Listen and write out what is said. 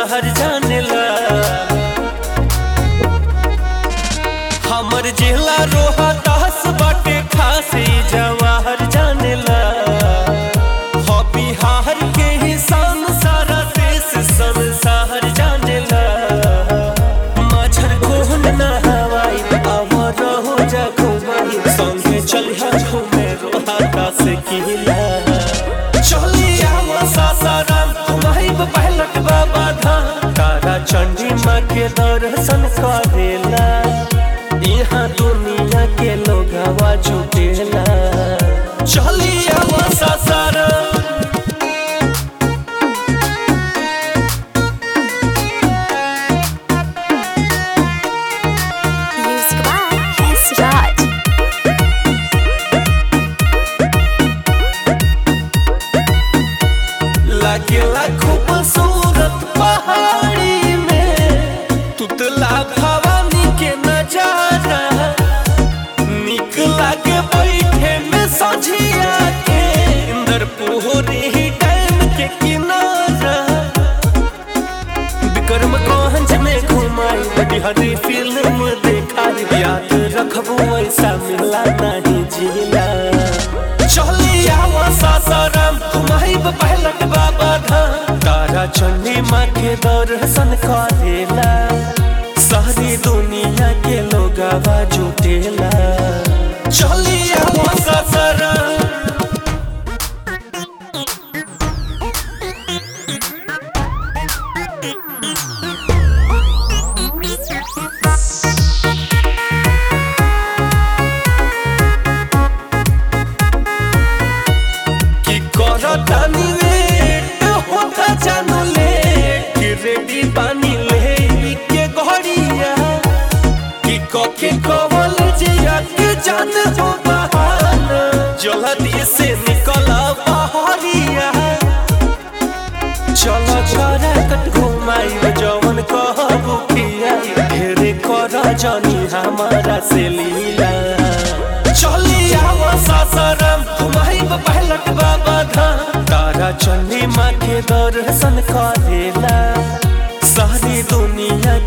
संसार जानेला हमर जिला रोहा दास बाटे खासी जवाहर जानेला हो बिहार के ही शान सारा देश संसार जानेला माझर कोहन ना हवाई आवर हो जा घुमाई संगे चलिया घूमे रोहा दास किला चलिया सासाराम तुम्हारी पहलट बाबा धाम तारा चंडी माँ के दर्शन करेला यहाँ दुनिया के लोग हवा जुटेला चलिया Sasaram Music by S. Raj. लागेला खूबसूरत पहाड़ी में तुतला भवानी के नजारा निक लागे बैठे में सझिया के इंदर पोहरी डैम के किनारा विक्रमगंज में घुमाई बिहारी फिल्म देखाई याद रखबो ऐसा मिला नहीं जिला चलिया सासाराम तुम्हारी पहलट बाबा धाम तारा चंडी माँ के दर्शन करेला सारी दुनिया के लोग जुटेला चलिया सासाराम कि करतानी लेट होता जानू लेट कि रेडी बानी ले के घड़िया कि कके कवल जिया के जान हो बहाना जल्दी से निकल बहरिया चलो छोरा कट घुमाई जवन कहबू किया ढेरे कर जनी हमारा से लीला चलिया सासाराम तुम्हारी पहलट बाबा धाम तारा चंडी माँ के दर्शन करेला सारी दुनिया